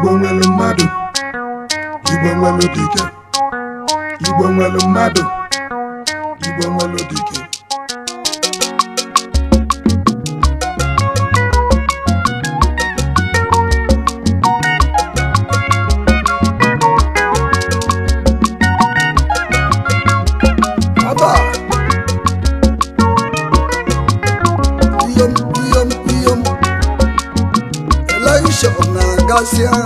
igbo nwere mmadụ igbo nwere dike igbo nwere mmadụ igbo nwere dike Aba. Iyom, iyom, iyom. Election na-agasịa.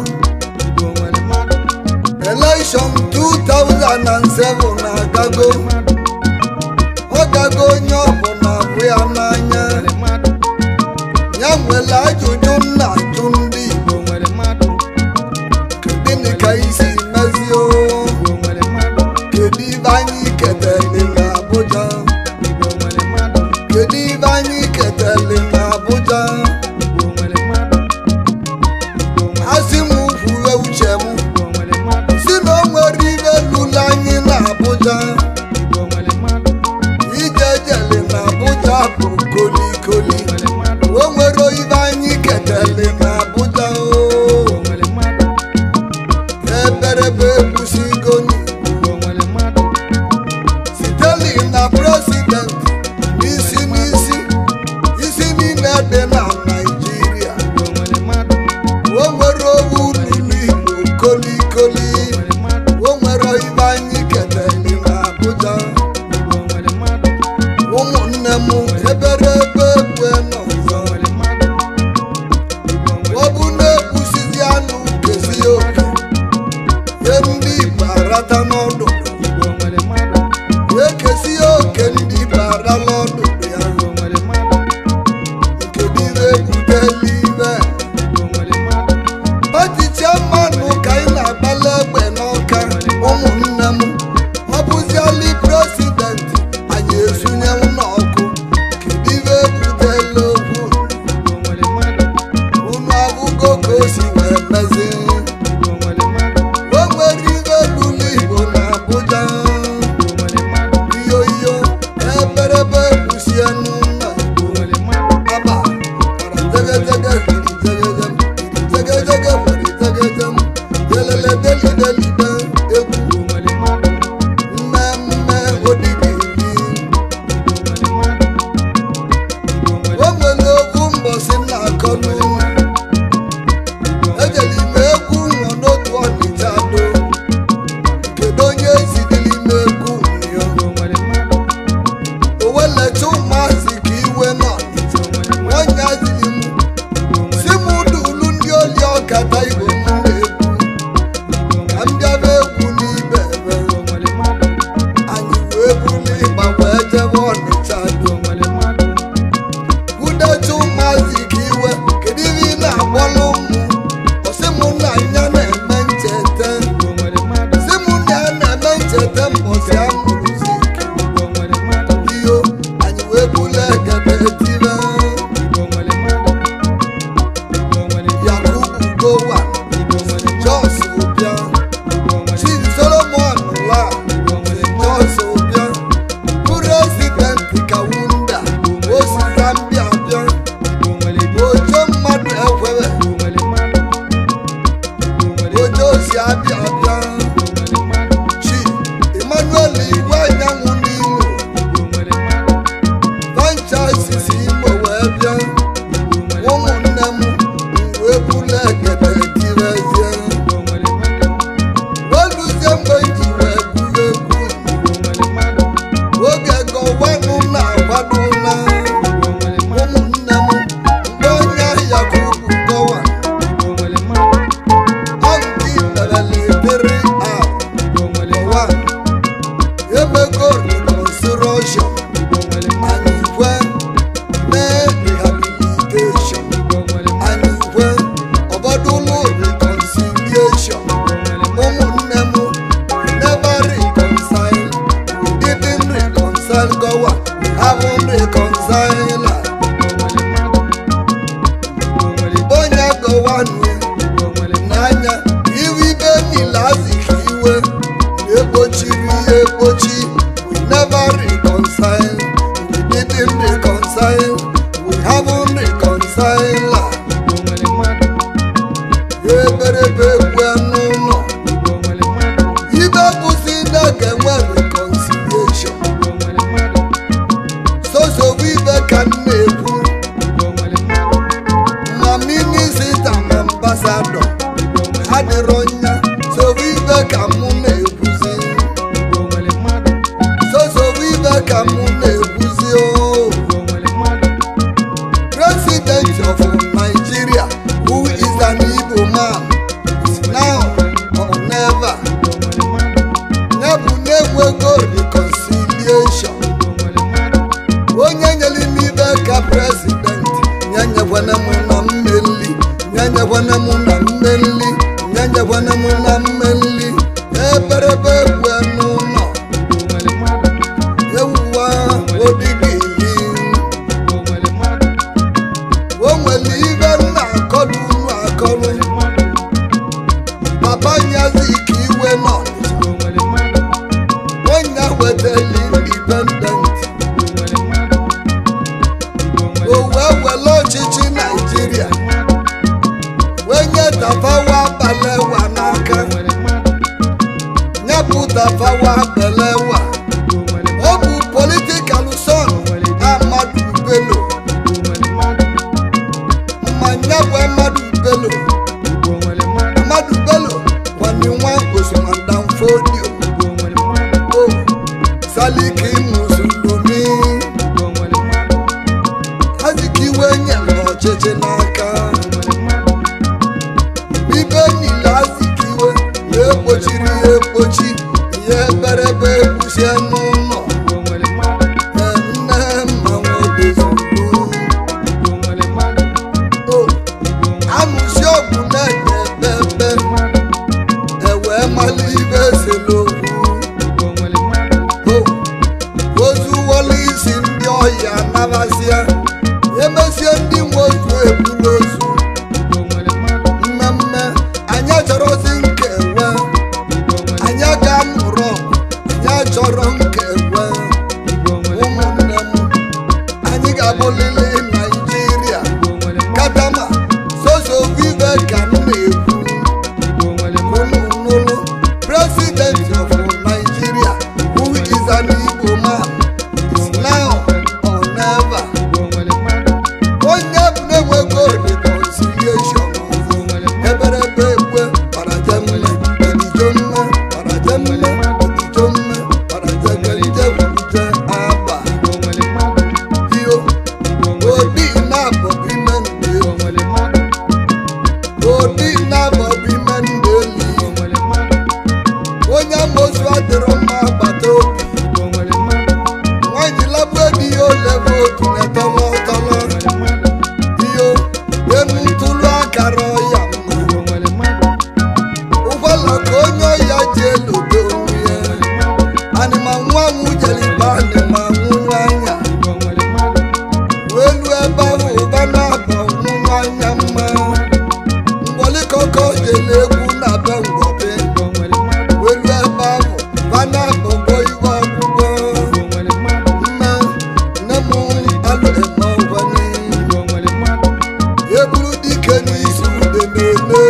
Election 2007 na-agago. Ọ gago onye ọbụla bụ ya n'anya. Ya nwere ajụjụ m na-ajụ ndị Igbo. Gịnị ka isi mezie o? Kedu ibe anyị ketele n'Abuja? Kedu ibe anyị ketele n'Abuja? Asị m kwuwe uche m si na o nwere ibe lụrụ anyị n'Abuja. Ije jele n'Abuja bụ kolikoli. O nwere ibe anyị ketele n'Abuja o. Eberebe ekwusigo n'Igbo. Siteli na president n'isi n'isi isi niile dị na Naịjirịa. O nwere owu lụrụ Igbo kolikoli. O nwere ibe anyị ketele n'Abuja. Ụmụnne m eberebe ekwe n'ọzọ. Ọ bụ na-ekwusizi anụ kezi oke. Nye ndị Igbo arata n'ọdụ. Ekesi oke ndị Igbo arala ọdụdụ ya. Nke niile ebutela ibe. Ọchịchị mmanụ ka anyị na-agbala egbe n'ọka ụmụnne m ọ bụziali presidenti anyị esunyenwu n'ọkụ kedu ibe ebutela okwu unu abụgo ka o si wee mezie o nwere ibe lụrụ Igbo na Abuja iyo iyo eberebe kwusienu na Igbo aba tegedege hiri tegedem hiri tegedege hiri tegedem delele deli delide egwu mmemme odigiri o nwere okwu mbọsị na-akọ n'ụlọ ejeli m egwu nwọ n'otu ọnịcha do kedu onye zidili m egwu nyo o welecha ụmụazị ka iwe n'ọnịcha onye azili m si m dulu ndị oli ọkata igbo m na-egwu ka m bịaba egwu n'ibe ebe anyị wee buru ịgba wee jebe ọnịcha do udecha ụmụazị ka iwe kedu ihe ị na-agbalụ ụmụ ọsị m na anya na-eme ncheta si m na ya na-eme ncheta mbọsị a mụrụzi iyo anyị wee bulu egebe tibe yakubu gowa jos ụbịa chief solomon la jos ụbịa prezidenti kawunda osi zambia bịa ojo mmadụ ekwere ojo si abịa bịa chi emmanuel igwe anyanwụ n'imo franchises imo wee bịa ụmụnne m wee bulu egede tirezie weluzie mgbe ji wee gụrụ egwu oge gọwanụ na-agbado na ụmụnne m mgbe onye yakubu gọwa ọ nke merele eberebe egwu n'ụlọ ibe bụzi na ga-enwe reconciliation sosobu ibe ka m na-ekwu ma minisita ma ambasadọ adịrọ nya sobu ibe ka mụ na-ekwuzi sosobu ibe ka mụ na-ekwuzi o president of nigeria who is an igbo man is now or never ya bụ na-enwego reconciliation onye nyere m ibe ka president ya nyekwana m na mmeli ya nyekwana m na mmeli ya nyekwana m na mmeli eberebe egwe n'ụlọ ewuwa odigili o nwere ibe m na-akọlụ unu akọlụ papa nyazi ka iwe nọ onye wetali indipendent o wee were ọchịchị naijiria wee nye tafawa balewa n'aka nyepụ tafawa balewa ọ bụ politikal son amadu bello ma nyepụ amadu bello amadu bello kwani nwa osomandamfodio o saliki musulumi aziki iwe nyere ọchịchị n'aka ibe niile azikiwe ya ekpochiri ya ekpochi ya eberebe ekwuchie n'ụlọ Ee, nne mmanwụ dezuru o amụsi ọgwụ na-enye ebe ewee mala ibe eselokwu o ozuwola isi ndị ọhịa nabasịa emesie ndị nwe ozu ebula ozu mmemme anyị achọrọzi nkewe anyị ga-amụrụ anyị achọrọ nkewe ụmụnne m anyị ga-abụlili naijiria katama sosovive ka m na-ekwu Ununulu, President of Nigeria, who is an Igbo man, is now or never. Onye bụ na-enwego reconciliation eberebe ekwe parajemme edijemme parajemme edijemme parajegelije wulije aba iyo odi na-abọ ime ndị odi na-abọ ime ndị eli onye amosu adịrọ mma agbata obi nwanyị labụ di ya olebe otu na-etọlọ tọlọ iyo enu ntụlụ akara ọya mma ụgbọala ka onye ọya ji elodo onwe ya anịma nwa nwujeliba anịma nwụrụ anya welu ebe ahụ ụba na-aba nwụrụ anya mma mgbolikọkọ jele egwu na be ngwọbe welu ebe ahụ ba na-abọgo iwe ọgwụgwọ nne nne m alụ eme ọgwani eburu dike n'isi ude na-elu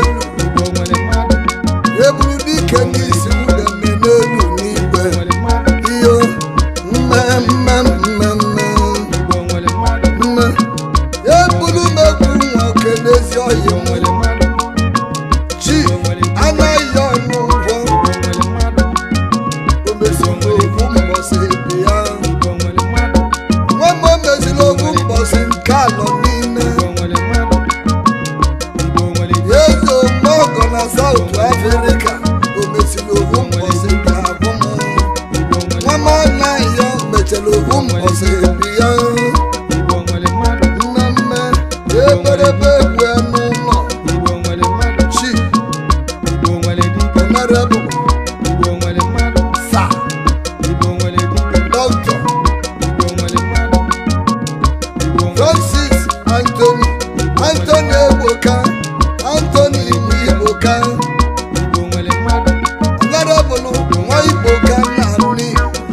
eburu dike n'isi ude na-elu n'igwe iyo mme mme mme mme mme eburu m egwu nwoke n'ezi ọhịa nwere chi anaghị ọnụ ụgwọ o meziri ofu mbọsị dị ya nwa m o meziri ofu mbọsị nke alọ niile eze omeọgọ na saut afrịka o meziri ofu mbọsị dị abụ m nwa m anaghị ya mechara ofu mbọsị dị ya mmemme eberebe egwu n'ụlọ chi honorable sa dọkịta francis anthony anthony egboka anthony igboka honorable nwa igboka na nni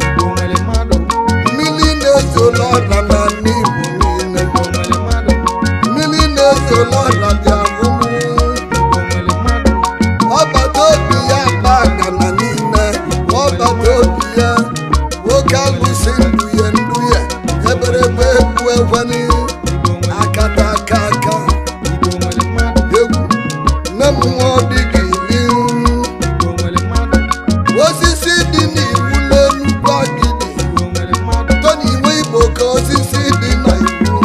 mmiri na-ezola ọla na nni igbo niile mmiri na-ezola ọla dị ahụhụ mmụọ dị gị ihu osisi dị n'iwu n'enugwu agidi tony iwe igbo ka osisi dị na iwu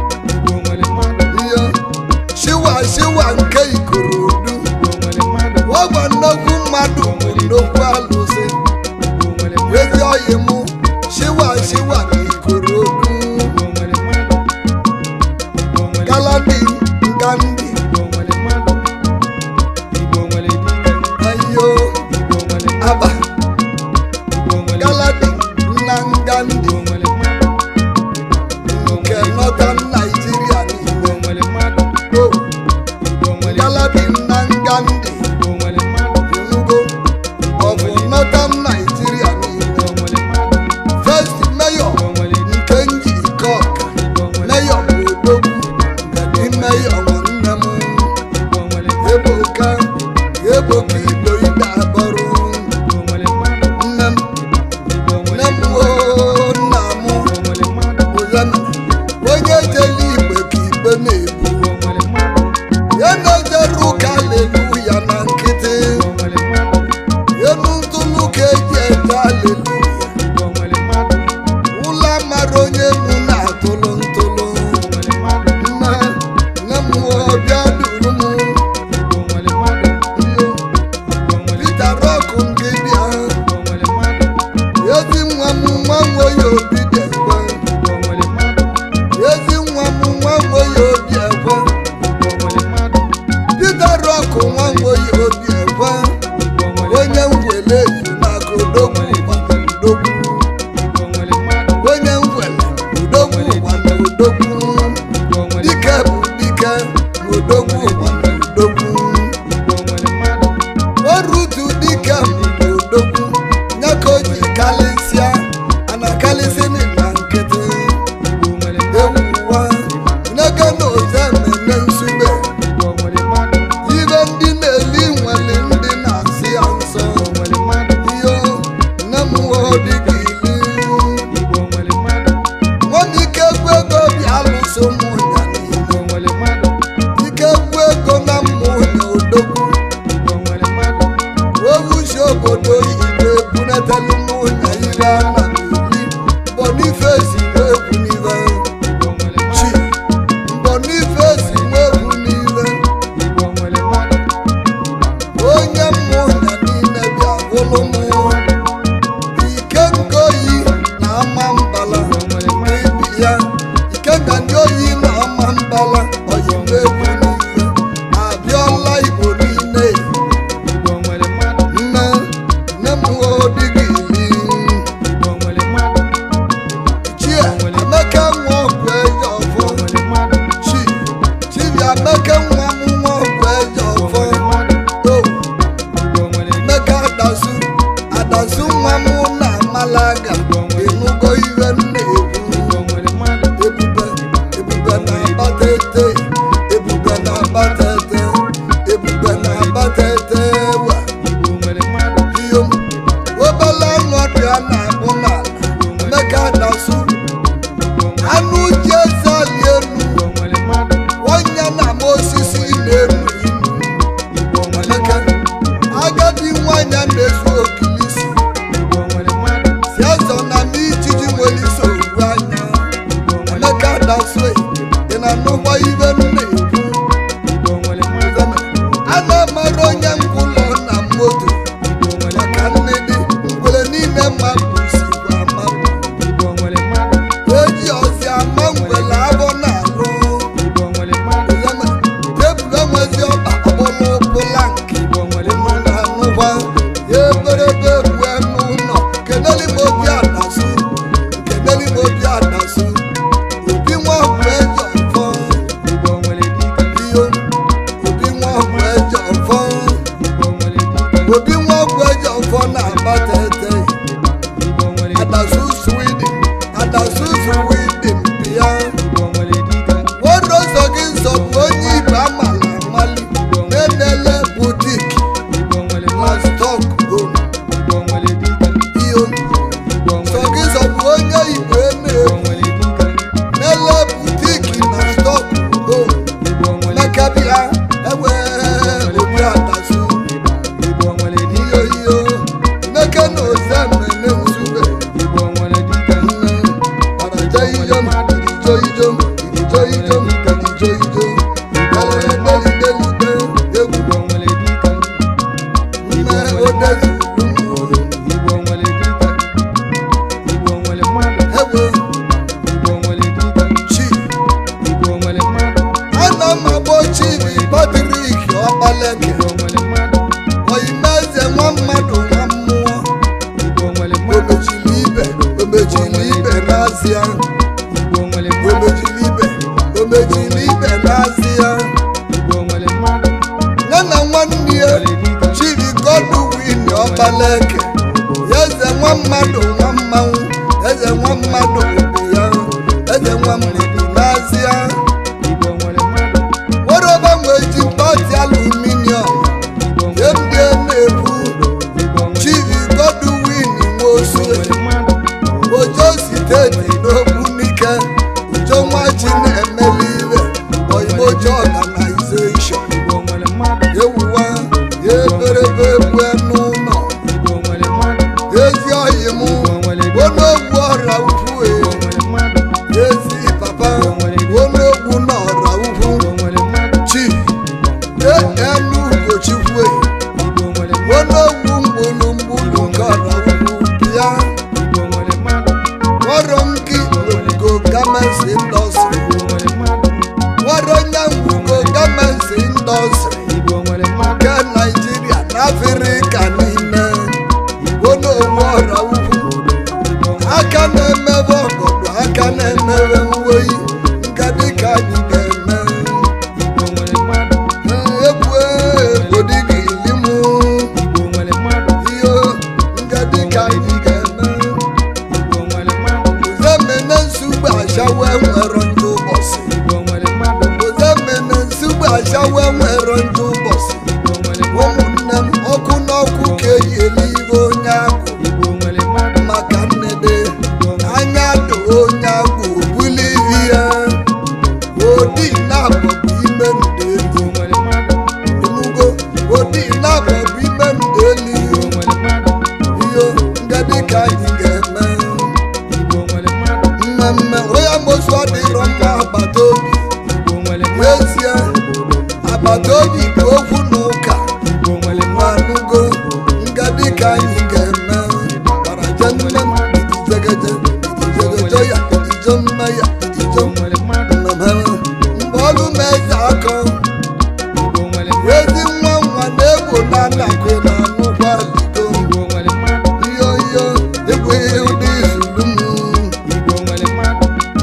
ihe shiwa shiwa nke ikorodu ọgwa nnukwu mmadụ bụ nnukwu alụsị ezi oyi mụ shiwa shiwa na ikorodu galadi ngandi ayo aba galadi na ngandi nke northern nigeria niile o galadi na ngandi inugo ọ bụ northern nigeria niile first mayor nke njikọ ọka mayor bụ odogwu ngadi mayor nwanne m eboka eboka ido ide abọrụ nne m nne m oo nna m ụzana onye jele igbe ka igbe na-ebu ya na-ejere ụka aleluya na nkịtị enu ntụlụ ka eji eje aleluya ụlọ mara onye nu na-atụlụ ntụlụ nne nne m oo bịa duru m iyo Peter Rock nke bịa ezi nwa m nwa nwoye obi dị ekwe ezi nwa m nwa nwoye obi ekwe Peter Rock nwa nwoye obi ekwe onye ngwele ezu n'aka odogwu gbana odogwu onye ngwele odogwu gbana odogwu dike bụ dike na odogwu gbana odogwu orutu dike bụ odogwu nye ka o ji kalịsịa ana kalịsị na nkịtị ewuwa nege na oze mmemme nsugbe ibe ndị na-eli nwere ndị na-asị ya nsọ iyo nne m nwe dịka ili nwana ike egwu ego bịa alụso ụmụnya niile ike egwu ego na mmụnya odogwu owuchi obodo igbo ebunatelu mmụnya ire ana n'ili bonifesi egwu n'ive chi bonifesi egwu n'ive onye mmụnya niile bịa bụlụ mụ ike nke oyi na ama mbala ibi ya ike nga ndị oyi na ama mbala oyibo egwu niile abịala igbo niile nne nne m odịghị ili chie emeka nwa ọgwụ eji ọfọ chi chibia emeka nwa m nwa ọgwụ eji ọfọ o emeka adasu adasu nwa m na amalaga ịnụgo ihe m na-ekwu ebube ebube na-abata ete ebube na-abata ete ebube na-abata ete wa iyo obele ọnọdụ a na-abụ n'ala emeka adasu anụ ji eze ali elu onye na ama osisi na-enu inu emeka agadi nwanyị a na-ezu okilisi si azọ na m ijiji nwere isi oru anya emeka dasue dị na nnukwu ibe m na-ekwu a na-amara onye ngwụlọ na moto maka nnedi ngwere niile mmadụ sikwa amapụ eji ọzi ama ngwere abọ na-alụ Ozema, tebụl enwezi ọba ọbụlụ pụlank ụnụ na-anụkwa ya eberebe rue n'ụlọ keneli m obi adasu keneli m obi adasu obi nwa ọgwụ eji ọfọ iyo obi nwa ọgwụ eji ọfọ obi nwa ọgwụ eji ọfọ na-abata ete adasu sweden adasu sweden bịa nwoke ụzọ gị nsọ bụ onye ibe amala amali na-enele butik na stok home iyo nsọ gị nsọ bụ onye igbo na-ebu nele butik na stok home mekabịa ewe obi edezulu mmụọ Igbo nwere dike Igbo nwere mmadụ ewe Igbo nwere dike chi Igbo nwere mmadụ ana m agbọ chibi patrik ọkpaleke Igbo nwere mmadụ oyimeze nwa mmadụ nwa mmụọ Igbo nwere mmadụ omechili ibe omechili ibe n'azịa Igbo nwere mmadụ omechili ibe omechili ibe n'azịa Igbo nwere mmadụ ya na nwanne ya nwere dike chiri godwin ọkpaleke eze nwa mmadụ nwa mmanwụ eze nwa mmadụ bụ ya eze nwa mmadụ n'azịa Igbo nwere mmadụ woroba nwee ji pati aluminium Igbo nwere emdie na-ebu Igbo nwere chiri godwin nwosu nwere mmadụ ojo siteti n'okwu n'ike ujo nwa chi na-emeli iwe oyimojo organization Igbo nwere mmadụ ewuwa ya eberebe egwu n'ụlọ Igbo nwere mmadụ ezi oyi m onogwu ọra ukwu e Igbo nwere mmadụ ezi papa onogwu n'ọra ukwu Igbo nwere mmadụ chi enu ugochukwu e Igbo nwere mmadụ onogwu mgbulugbulu nke ọra ukwu ya Igbo nwere mmadụ nwọrọ m gị ugo gamensi indọstrị Igbo nwere mmadụ nwọrọ nya ugo gamensi indọstrị Igbo nwere mmadụ nke naijiria na afrịka niile onogwu ọra ukwu Igbo aka na-emebe ọgọdụ aka na-emebe uweyi nke dịka anyị ga-eme Igbo nwere mmadụ egwu egbodigị ilimụ Igbo nwere mmadụ ihe nke dịka anyị ga-eme Igbo nwere mmadụ uzemene nsugbe achawe nwere ndị ụbọchị Igbo nwere mmadụ uzemene nsugbe achawe nwere ndị ụbọchị Igbo nwere mmadụ ụmụnne m ọkụ n'ọkụ ka eyi eluigwe onye agwụ Igbo nwere mmadụ maka nnede Igbo nwere anya do onye agwụ buli ibi ya odi na-abọ bụ ime ndụ elu Igbo nwere mmadụ enugo odi na-abọ bụ ime ndụ elu Igbo nwere mmadụ iyo ndị dịka anyị ga-eme Igbo nwere mmadụ mmemme onye mosu adịrọ mma agbata obi Igbo nwere mmadụ n'ezie agbata obi bụ okwu na ụka Igbo nwere mmadụ nwanugo nga dịka anyị ga-eme gbaraje nne m ijegeje ijegeje ya ijo mma ya ijo Igbo nwere mmadụ mgbe ọlụ m eze akọ Igbo nwere mmadụ ezi nwa nwa na-egbo na anakwe na anụkwa ligo Igbo nwere mmadụ iyo iyo egwu ụdị izulu m Igbo nwere mmadụ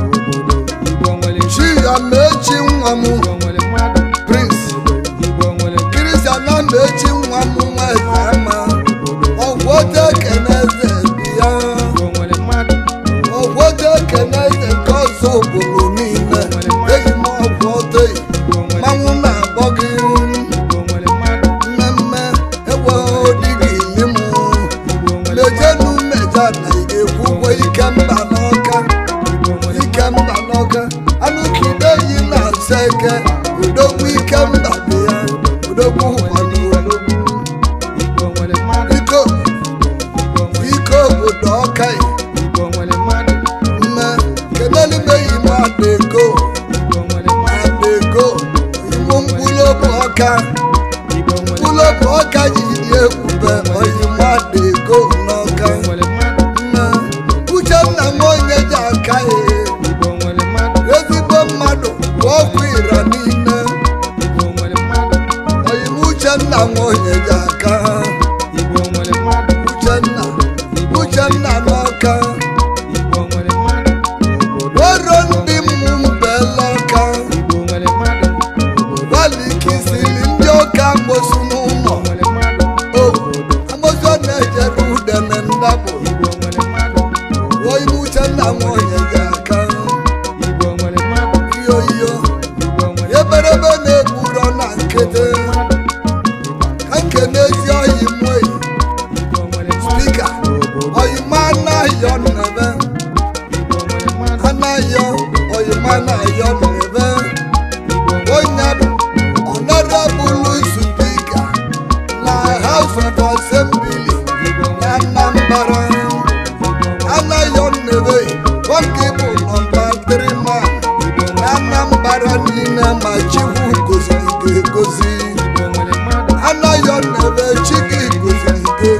Igbo nwere chi ya mechi nwa m Igbo nwere mmadụ prince Igbo nwere kristiana mechi nwa m nwa eze ama ọgwọta ekene eze bi ya Igbo nwere mmadụ ọgwọta ekene eze nke ọzọ obodo niile eji m ọgwọta Igbo nwere mmanwụ na-agbọ gị Igbo nwere mmadụ mmemme ewe odighị ili m Igbo nwere mejenu meja na ị ga-ekwu ụgwọ ike mba n'ọka Igbo nwere ike mba n'ọka anụkide yi na-asa eke udogwu ike mba dị ya udogwu ụkwado odogwu Igbo nwere mmadụ iko Igbo nwere ike obodo ọka yi Igbo nwere mmadụ mme kenelimeyi m adego Igbo nwere mmadụ adego iwu mkpụrụ obi ọka Igbo nwere mkpụrụ obi ọka ji dị ebube oyim adego n'ọka Igbo nwere mmadụ mme uchenna nwa onye ji aka ya Igbo nwere mmadụ ezigbo mmadụ bụ ọkụ ira niile Igbo nwere mmadụ oyim uchenna nwa onye ji aka Igbo nwere mmadụ uchenna uchenna n'ọka Igbo nwere mmadụ wero ndị mmụ mbela ọka Igbo nwere mmadụ gbalikisiri ndị ọka mosu n'ụlọ Igbo nwere mmadụ o amosu na-ejere udene ndabụ Igbo nwere mmadụ oyim uchenna nwa onye ji aka Igbo nwere mmadụ iyo iyo Igbo nwere eberebe na-egburo na nkịtị mmadụ ka nke n'ezi oyi mweyi Igbo nwere mmadụ spika oyima anaghịọ nnebe Igbo nwere mmadụ anaghịọ oyima anaghịọ nnebe Igbo nwere onye bụ ọnọdụbụlụ spika na house of assembly na anambra anaghịọ nnebe nwoke bụ nọmba 3 man na anambra niile ma chikwu goziri ga-egozi Igbo nwere mmadụ anaghịọ nnebe chike goziri ga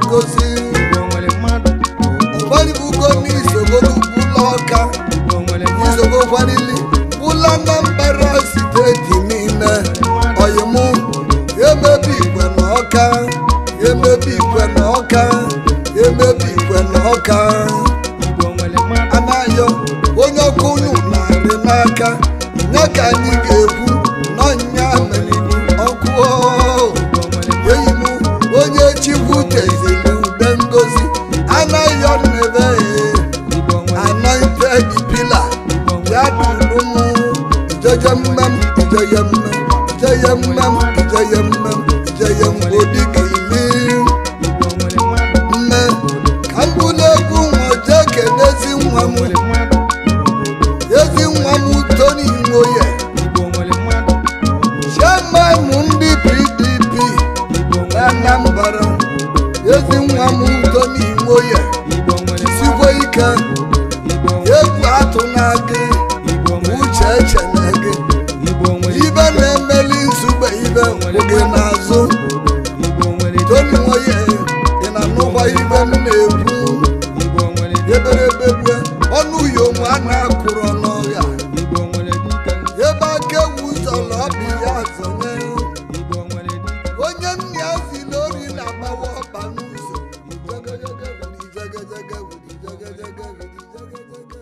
emebi ikwe na ọka emebi ikwe na ọka Igbo nwere mmadụ anayo onye ọkụ unu narị n'aka ya ka anyị ga-ekwu n'ọnya meriri ọkụ o. Igbo nwere mmadụ enyi m onye chikwu teziri ude ngozi anaghị nebe Igbo nwere anointed pillar ya dụrụ m ijeye mmem ijeye mmem ijeye mmem ijeye mmem ijeye mgbodika ili Igbo nwere mmadụ mme ka m bụrụ egwu nwa jee kenezi nwa m nwere mmadụ ezi nwa m toni nwoye Igbo nwere mmadụ chairman ndị pdp Igbo nwere Anambra ezi nwa m toni nwoye Igbo nwere sikwe ike Igbo nwere egwu atụ na gị Igbo nwere uche eche na gị Igbo nwere ibe na-emeli nzugbe ibe kwụ gị n'azụ Igbo nwere toni nwoye ị na-anụkwa ibe m na-ekwu Igbo nwere eberebe gbue ọnụ yom a na-akụrọ n'ọhịa Igbo nwere dike ebe aka ewu zọrọ ọbị ya zonye Igbo nwere dike onye nna ya si n'ori na-agbawa ọba n'ụzọ Jegejege wuli, jegejege wuli, jegejege wuli, jegejege.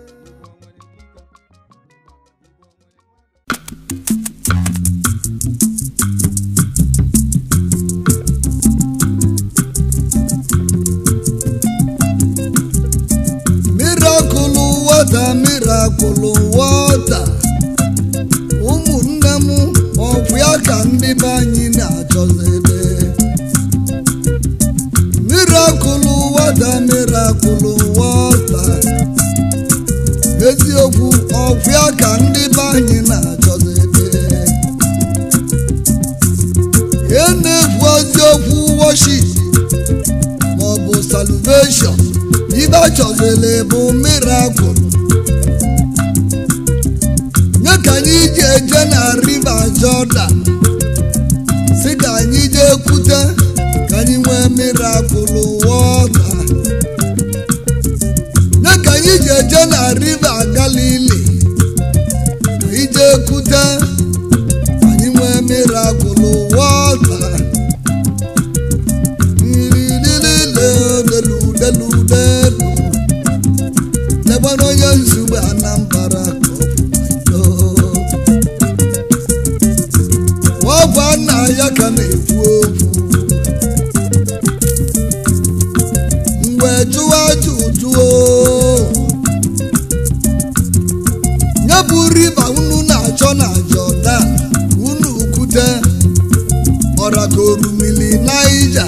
miracle water miracle water ụmụnne m ọgwụ ya ka ndị be anyị na-achọzebe miracle water miracle water eziokwu ọgwụ ya ka ndị be anyị na-achọzebe ihe na-ekwu eziokwu worship maọbụ salvation ibe achọzele bụ miracle nye ka anyị ji eje na river Jordan si ka anyị jee kwute ka anyị nwee miracle water nye ka anyị ji eje na river Galilee ka anyị jee kwute ka anyị nwee miracle water leludelu legbara onye nzugbe Anambra ka ọ bụ nna ya ka na-ekwu okwu mgbe jụwa ajụjụo nye bụ riva unu na-achọ na Jordan unu kwute ọra ka orumili Naija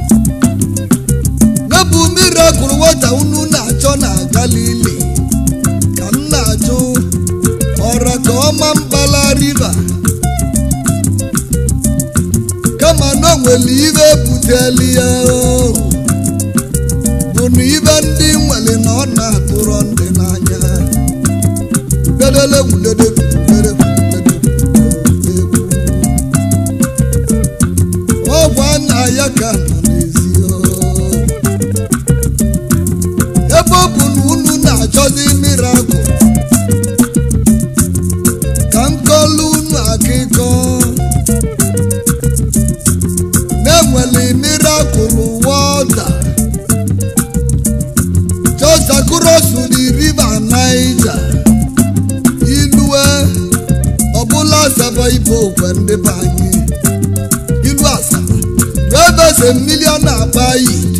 bụ miracle wata unu na-achọ na galili ka m na-ajụ ọra ka ọma mbala riva kama na o nwere ibe buteli ya o. bụ na ibe ndị nwere na ọ na-atụrọ ndị n'anya dedele wudede wudede wudede egwu ọ bụ nna ya ka nọ n'ezi o. ebe ọ bụ na unu na-achọzi mirakụl ka m kọlụ unu akụkọ na-enwere mirakụl wọta jọsakurosuri riva naija ilue ọbụla asaba ibe okwe ndị be anyị ilu asaba rebese milion agba yid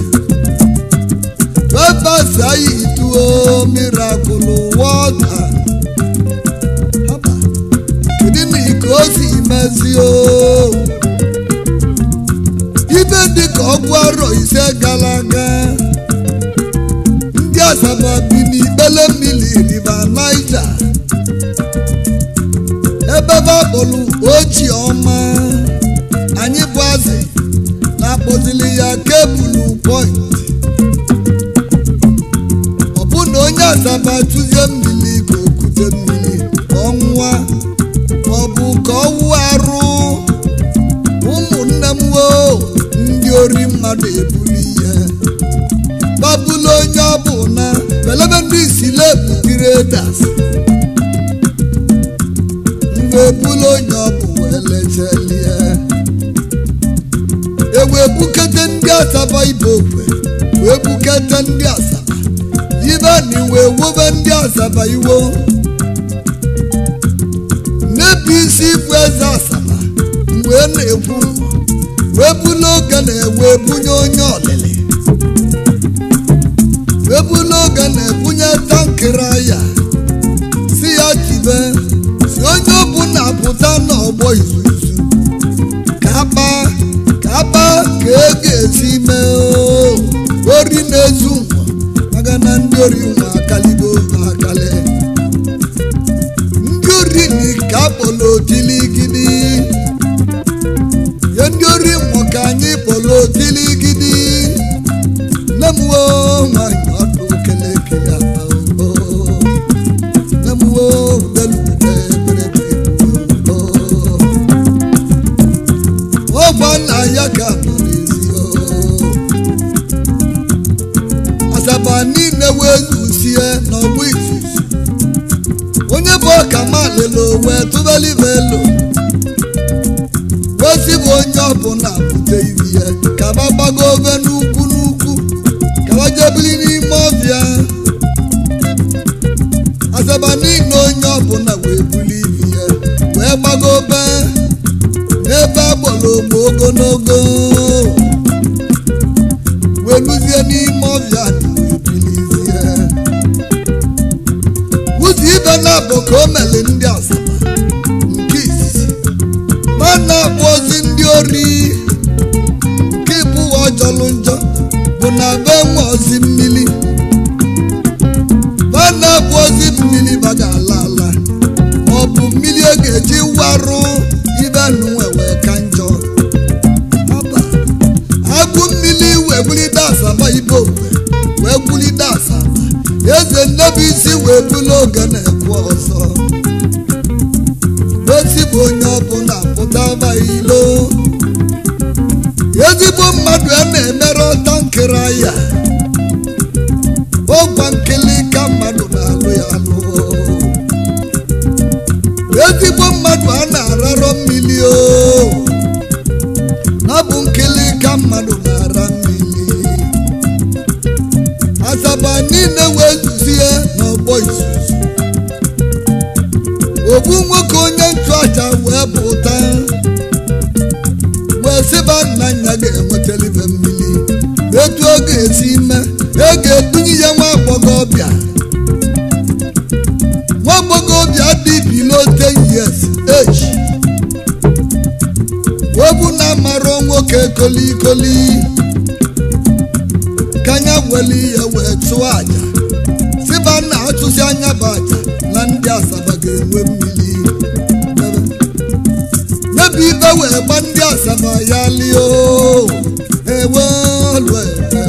rebese ayituo mirakụl wọta Haba, kedu na ike o si mezi o ibe dịka ọgwụ arọ ise gara aga ndị asaba bi n'ikpele mmiri riva naija ebe babụlụ ochie ọma anyị bụ azị na-akpọzili ya kebụlụ point ọ bụ na onye asaba tụzie mmiri ka okute mmiri ka ọ nwụa ma ọ bụ ka ọ wụ arụ ụmụnne m woo ndị ori mmadụ ebuli ihe babulu onye ọ bụ na belebe ndị isile butire das mgbe ebulu onye ọ bụ wee lechelie ewee gbukete ndị asaba ibe okwe wee gbukete ndị asaba ibe na iwe wobe ndị asaba iwo n'ebe isi bụ eze asaba mgbe na-ekwu wee bulu oge na-ewe bunye onye ọlịlị wee bulu oge na-ebunye tankịrị ya si ya jibe si onye ọbụla pụta n'ọgbọ izu izu ka akpa ka akpa ka e ga-esi mee oo. ori na-ezu nwa maka na ndị ori nwa akaligo akali ndị ori ni ka akpọrọ otiligidi ye ndị ori nwa ka anyị kpọrọ otiligidi nne m woo nwanyị ọdụ kelekele ata oo. nne m woo udelugide eberebe oo. ọgba nna ya ka nọ n'ezi oo. asaba niile wee zuzie n'ọgbụ izuzu onye bụ ọka malelo wee tụbelibe elu ozi bụ onye ọbụla bute iri ya ka ba gbago obe n'ukwu n'ukwu ka ba jebili n'ime ọbịa asaba niile onye ọbụla wee buli iri ya wee gbago obe n'ebe agbọrọ ogbo ogologo wee luzie n'ime ọbịa dị wee bilizie ụzọ ibe na-abụ ka o meli ndị asaba nke izizi ma na-abụ ozi ndị ori nke ịbụwa ọjọlụ njọ bụ na be nwe ozi mmiri ma na-abụ ozi mmiri baga ala ala ma ọ bụ mmiri a ga-eji warụ ibe nụnwe wee ka njọ Ọba, agụ mmiri wee bulite asaba ibe okwe wee bulite asaba eze nnebisi wee bulu oge na-ekwu ọzọ osi bụ onye ọbụla pụtaba ilo ezigbo mmadụ a na-emere ọta nkịrị ya ọgwa nkili ka mmadụ na-alụ ya alụ ezigbo mmadụ a na-ararọ mmiri o na bụ nkili ka mmadụ na-ara mmiri asaba niile wee zuzie n'ọgbọ izuzu ogbu nwoke onye nchụaja wee pụta wee sịba nna ya ga-enwetara ibe mmiri etu ọ ga-esi ime e ga-edunye ya nwa agbọghọbịa nwa agbọghọbịa dị bilo 10 years age obu na amarọ nwoke kolikoli ka anya weli ya wee chụọ aja sịba na achụsi anya bụ aja na ndị asaba ga-enwe mmiri nyebe ibe wee gba ndị asaba ya lio ewe lue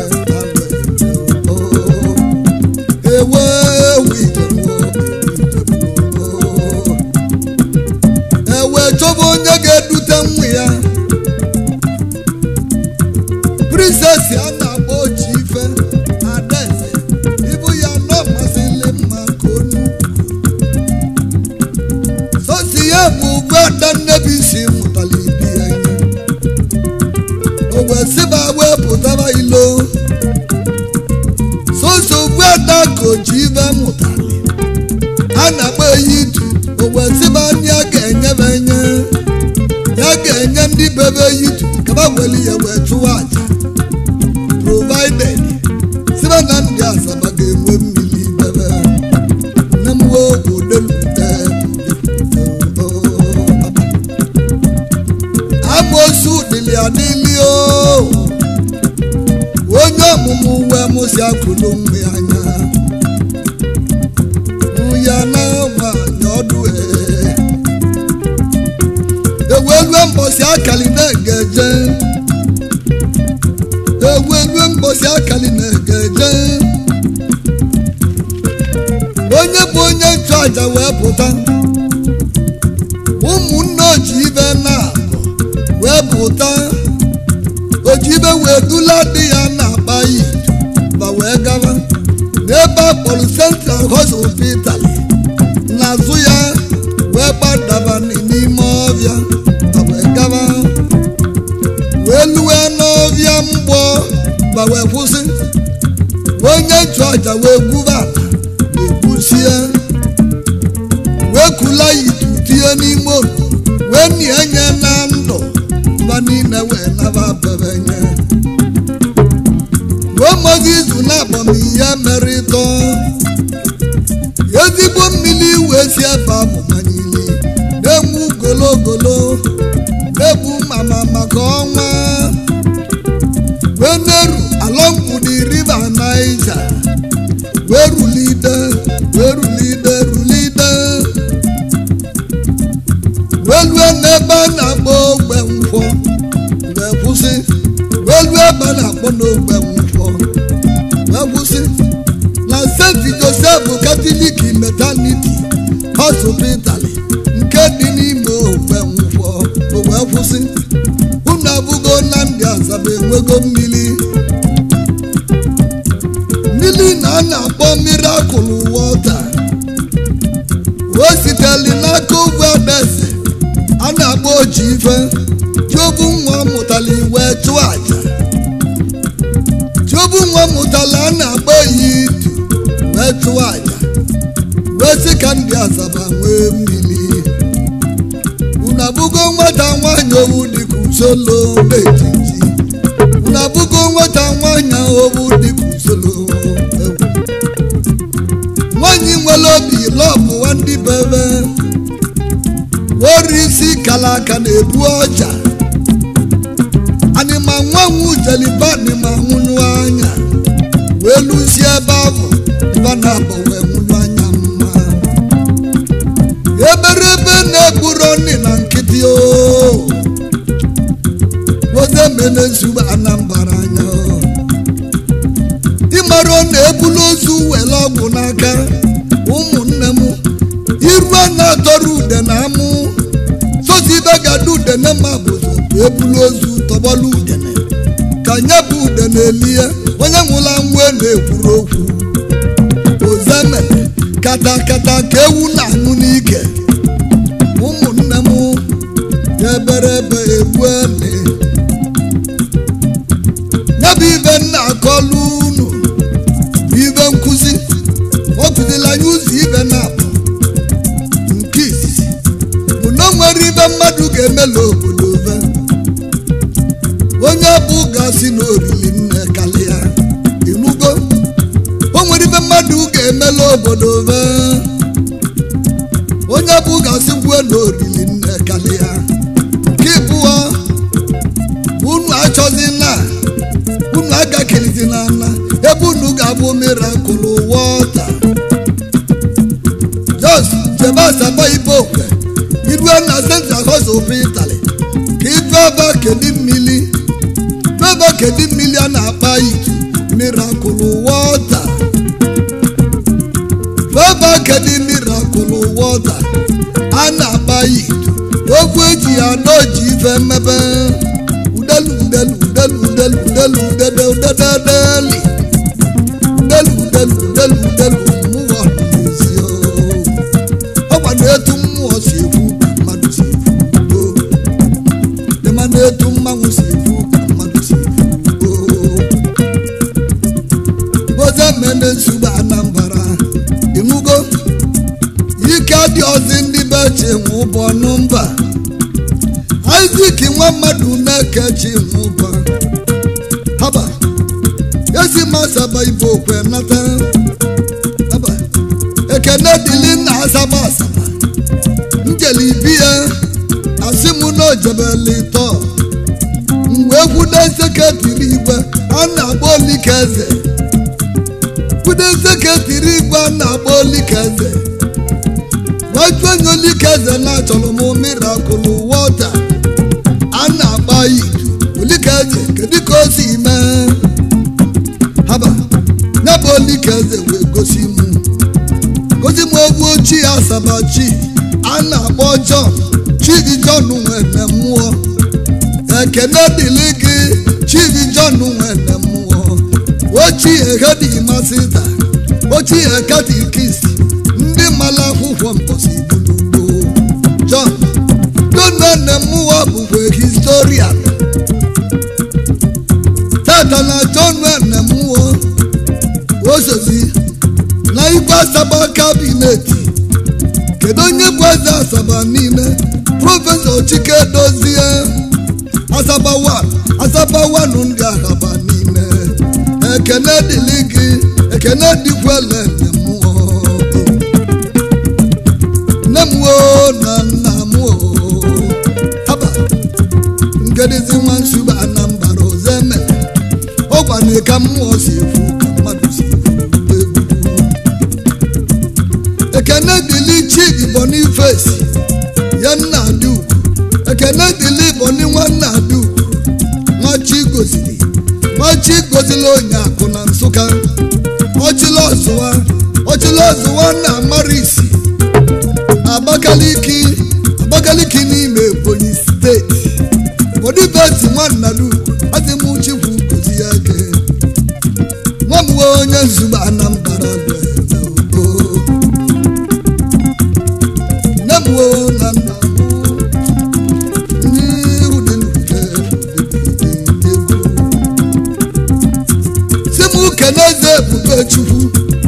ewe ewu ewe chọba onye ga-edute nwa ya prinsesi a na-akpọ oji ife adaeze ibu ya nọ masịrị mma ka onu sosi ya bụ ugbu ada nnebisi mụtara ibi ya ihe o wee sịba wee pụtara ilo sosi ugbu ada ka oji ife mụtara a na-akpọ eyi itu o wee sịba ndị a ga-enyebe enye ya ga-enye ndị bebe yitu kaba weli ya wee chụwa aja provided sibe na ndị asaba ga-enwe mmiri bebe nne m wee odelute amosu dịlị adịlị o onye ọmụmụ wee mụsi akụlụ nwa ya anya ya na nwanyị ọdụ ee ewelue mbọsi akali na-egeje ewelue mbọsi akali na-egeje onye bụ onye nchụaja wee pụta ụmụnne ojibe na wee pụta ojibe wee dula di ya na-akpa yi ma wee gaba n'ebe a kpọrọ central hospital n'azụ ya wee gbadaba n'ime ọbịa ma wee gaba wee luwe n'ọbịa gba wee kwụsị onye nchụaja wee gwuba ala egwusie wee kula itu tinye n'ime otu wee nie nye na ndụ mba niile wee naba bebenye wee mọzi izu na-akpọmihe merịtọ ezigbo mmiri wee si ebe ahụ manyili na-enwu gologolo na-egbu mama maka ọnwa wee na-eru alọngwudi riva naija wee rulide wee rulide rulide wee lue n'ebe a na-akpọ ogbe nkwọ wee kwụsị wee lue ebe a na-akpọ n'ogbe nkwọ wee kwụsị na st joseph katọlik metaniti hospital nke dị n'ime ogbe nkwọ o wee kwụsị unu abụgo na ndị asaba enwego mmiri mmiri na a na-akpọ mirakụl wọta o siteli n'aka ogwe adese a na-akpọ oji ife jiobu nwa mụtali wee chụọ aja jiobu nwa mụtali a na-akpọ ya itu wee chụọ aja wee sị ka ndị asaba nwee mmiri unu abụgo nwata nwaanyị owu dịka usoro n'etiti unu abụgo nwata nwaanyị owu dịka usoro egwu nwaanyị nwere obi lọbụwa ndị bebe wori isi kala aka na-ebu ọja anịma nwanwu jeliba anịma nwụnụ anya wee lụzie ebe ahụ mba na-abụ wee nwụnụ anya mma eberebe na-egburo nri na nkịtị o oze mene nsogbu anambara anya o. ịmara ọ na-ebulu ozu were ọgwụ n'aka ụmụnne m iru a na-atọrọ ude na amụ sozi ibe ga-ada udene ma bụzọ bụ ebulu ozu tọgbọlụ udene ka nye bụ udene elie onye nwụla nwe na-ekwuru okwu ozeme kata kata ka ewu na-aṅụ n'ike ụmụnne m ya eberebe egbu ene ya bụ ibe nna akọlụ unu bụ ibe nkụzi ọ kụzila anyị ụzọ ibe na-abụ nke izizi bụ na o nwere ibe mmadụ ga-emela obodo ve onye bụ gasị na oriri nne kalịa inugo o nwere ibe mmadụ ga-emela obodo ve onye bụ gasị gwuo na oriri nne kalịa nke ịbụọ unu achọzi na unu agakelizi na ana ebe unu ga-abụ mirakụl wọta jos jebe asaba ibe okwe irue na senta hosopi itali ka ife ebe kedi mmiri ebe kedi mmiri a na-akpa itu mirakụl wọta ebe kedi mirakụl wọta a na-akpa itu okwu eji ya n'oji ife mmebe udelu udelu udelu udelu udelu udede udededeli udelu udelu udelu udelu mmụọ n'ezi ọgba na-etu mmụọ si ekwu ka mmadụ si ekwu dịma na-etu mmanwụ si ekwu ka mmadụ si ekwu oze mene nsogbu anambara ịnwugo ike dị ọzi ndị be chi nwụ bụ ọnụ mba Isaac nwa mmadụ na-ekechi nwụba haba ezi masaba ibe okwe nata haba ekene dịli na asaba asaba njeli ibi ya asị m na ojebeli tọ mgbe kwude seketiri igwe a na-agba olike eze kwude seketiri igwe a na-agba olike eze waju onye olike eze na-achọrọ m mirakụl wọta a na-agba itu olike eze kedu ka o si mee haba ya bụ olike eze wee gosi m gosi m egwu ochie asaba chi a na-akpọ John chibi John nwere mmụọ ekene dịlị gị chibi John nwere mmụọ ochie hedimasta ochie katikist ndị mara akwụkwọ mposi bulugbo John donane mmụọ bụkwa historian tata na John asaba kabinet kedu onye bụ eze asaba niile prọfesọ chike dozie asaba wan asaba wan ndị asaba niile ekene dịlị gị ekene dịkwele nne mmụọ nne m o na nna m o haba ngedizi nwa nsugbe anambara ozeme ọgwana ka mmụọ si efu ka mmadụ si efu egwu ekene dịlị chidi boniface ya nna adị ugwu ekene dịlị boni nwanna adị ugwu nwachi gozili nwachi gozili onye akụ na nsụka ọchịla ọzụwa ọchịla ọzụwa na marisi abakaliki abakaliki n'ime ebonyi steeti odibeti nwanna ugwu adị m chikwu gozi ya ke nwa m nwe onye nzube anambra bụ eze ugbo nne m wo na nna m n'iru dị n'ude egwu si m kene eze ebube chukwu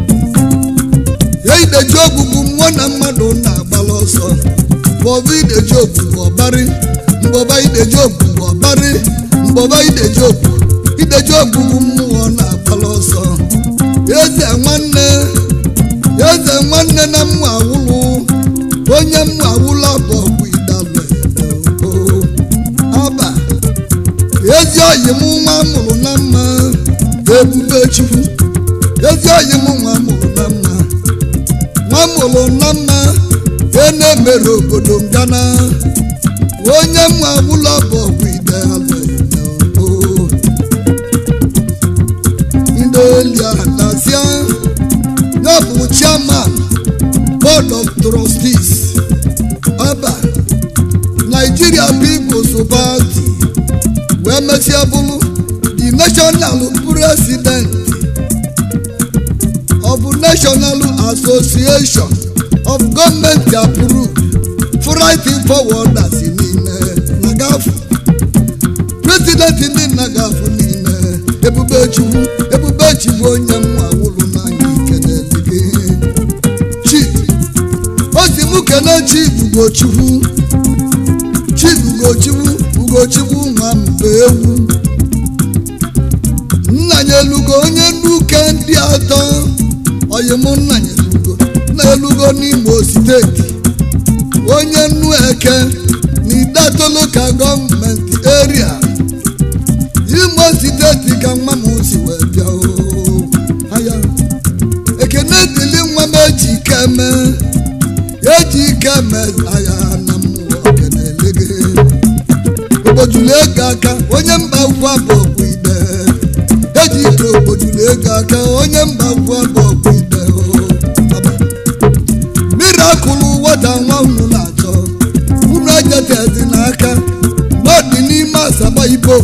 ya ideji ogbugbu mmụọ na mmadụ na-agbala ọsọ mbọba ideji ogbugbu ọbarị mbọba ideji ogbugbu ọbarị mbọba ideji ogbugbu ideji ogbugbu mmụọ na-agbala ọsọ eze nwanne eze nwanne na mma awụlụ onye mma awụlụ abụ ọgwụ idalụ aba ezi oyi m nwa mụrụ na mma ebube chukwu ezi oyi m nwa mụrụ na mma nwa mụrụ na mma e na-emere obodo ngana onye mma awụlụ abụ ọgwụ idalụ ndị oli adasia ya bụ chairman board of trustees ọba nigeria people's party wee mesịa bụrụ the national president of national association of government approved fighting forwarders niile na gafu president ndị nna gafu niile ebube chukwu ebube chukwu onye mma wụlụ n'anya ikenelike chief osi m kene chief ugochukwu chief ugochukwu ugochukwu nwa mbe ewu nnanya elugo onye nnuke ndị atọ oyim nnanya elugo na-elugo n'imo steeti onye nnu eke na idatolo ka gọọmenti eria imo steeti ka nwa m si wee bịa oo. aya ekene dịlị nwa m eji ike mee eji ike mee agha na mmụọ kenele gị ogbojulu ego aka onye mba ukwu abụ ọgwụ ide eji ike ogbojulu ego aka onye mba ukwu abụ ọgwụ ide oo. Baba. mirakụlụ wata nwa unu na-achọ unu ejetezi n'aka n'ọdị n'ime asaba ibo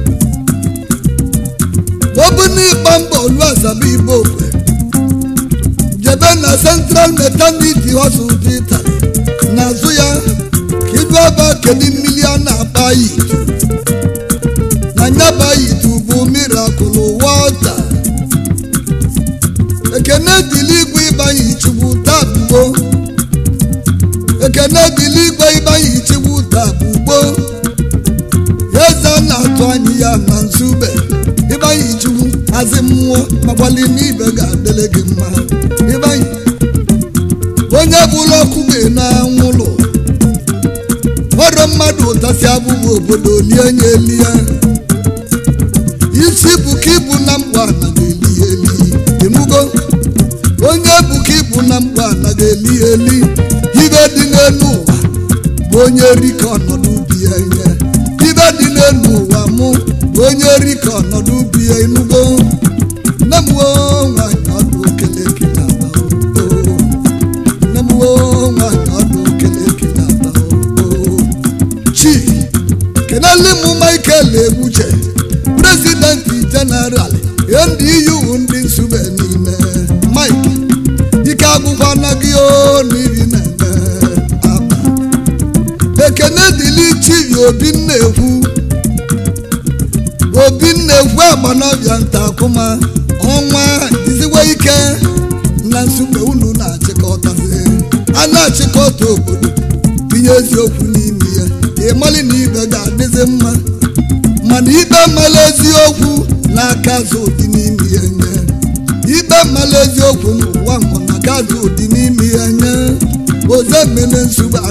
obu n'ịgba mbọ olu asaba ibo jebe na central maternity hospital n'azụ ya ka ibu aba kedu mmiri a na-agba yitu na nyaba yitu bụ mirakụlụ wọta ekene dịlị igwe ịbanye chukwu taa bugbo ekene dịlị igwe ịbanye chukwu taa bugbo eze a na-atụ anyị ya na nzube ịbanye chukwu azị mmụọ makwali n'ibe ga-adịrị gị mma ịbanye onye bụrụ ọkụ gị na-anwụlụ ọrụ mmadụ ụtasị abụghị obodo lie nye eli ya isi bụ ka ịbụ na mkpa anaghị eli ya eli ịnụgo onye bụ ka ịbụ na mkpa anaghị eli ya eli ibe dị n'elu ụwa bụ onye rika ọnọdụ ubi ya nye ibe dị n'elu ụwa mụ bụ onye rika ọnọdụ ubi ya ịnụgo nne m woo nwanyị ọdụ okele kele aba oo nne m woo nwanyị ọdụ okele kele aba oo chief kenele m michael egbuche prezidenti jeneral ndị iyu ndị nsube niile mike ike agwụkwa anaghị o n'ihi na-eme aba ekene dịlị chief obi nnekwu obi nnekwu agbanọbịa nta akụma ọnwa iziwe ike na nsukpe unu na-achịkọta obodo tinye eziokwu n'ime ya ịmali na ibe ga-adịzi mma mana ibe mala eziokwu n'aka azụ dị n'ime ya nye ibe mala eziokwu n'ụwa mmụ n'aka azụ dị n'ime ya nye oze mmele nsogbu